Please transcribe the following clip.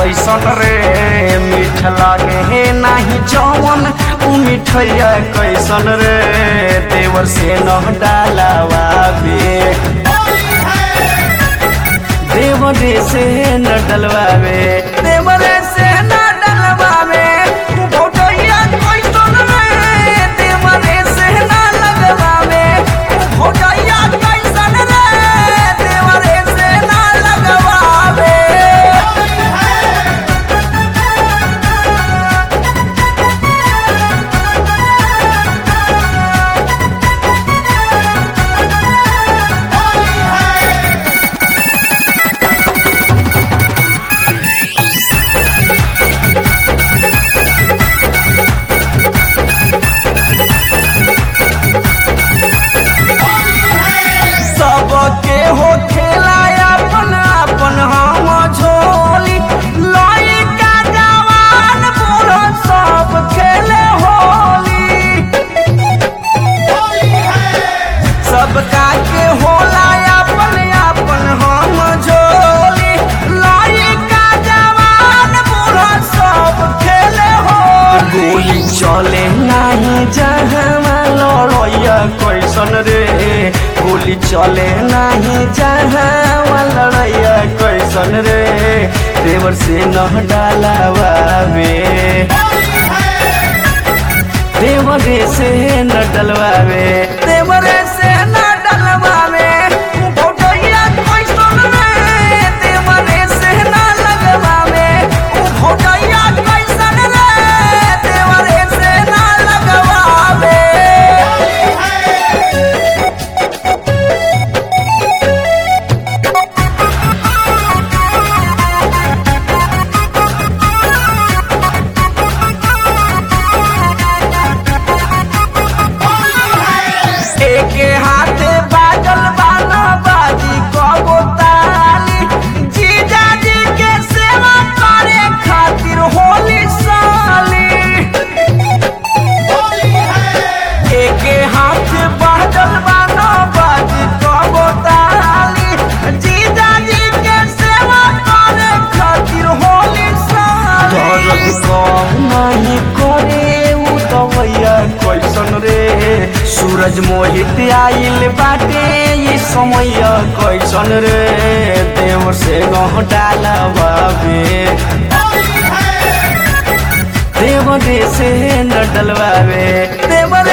कैसन रे मीठ लागे हे नाही जवन उ मिठैया कैसन रे देवर से न डालावाबे देवरे से न डलवावे देवरे से न डलवावे भोटैया कैसन रे देवरे से न लगवावे भोटैया कैसन रे देवरे से न लगवावे सबके हो खेला अपन अपन हम झोली लइका जवान बूढ़ सब खेले होली सबका के होला अपन अपन हम झोली लइका जवान बूढ़ सब खेले होली गोली चले नहीं जहाँ लड़ैया कैसन रे गोली चले नहीं जहाँ लड़ैया कैसन रे देवर से न डालावे देवरे से न डलवावे देवरे से न डलवावे भोटैया कैसन रे देवरे से न लगवावे भोटैया कैसन रे देवरे से न लगवावे एके हाथे बाजल बाना बाजी कबो ताली जीजा जी के सेवा करे खातिर होली साली एके हाथे बाजल बाना बाजी कबो ताली जीजा जी के सेवा करे खातिर होली साली दर्द कम नहीं करे उ दवैया कैसन रे सूरज मोहित आइल बाटे ये समय कैसन रे देव से गह डालवावे देव रे से न डलवावे देव रे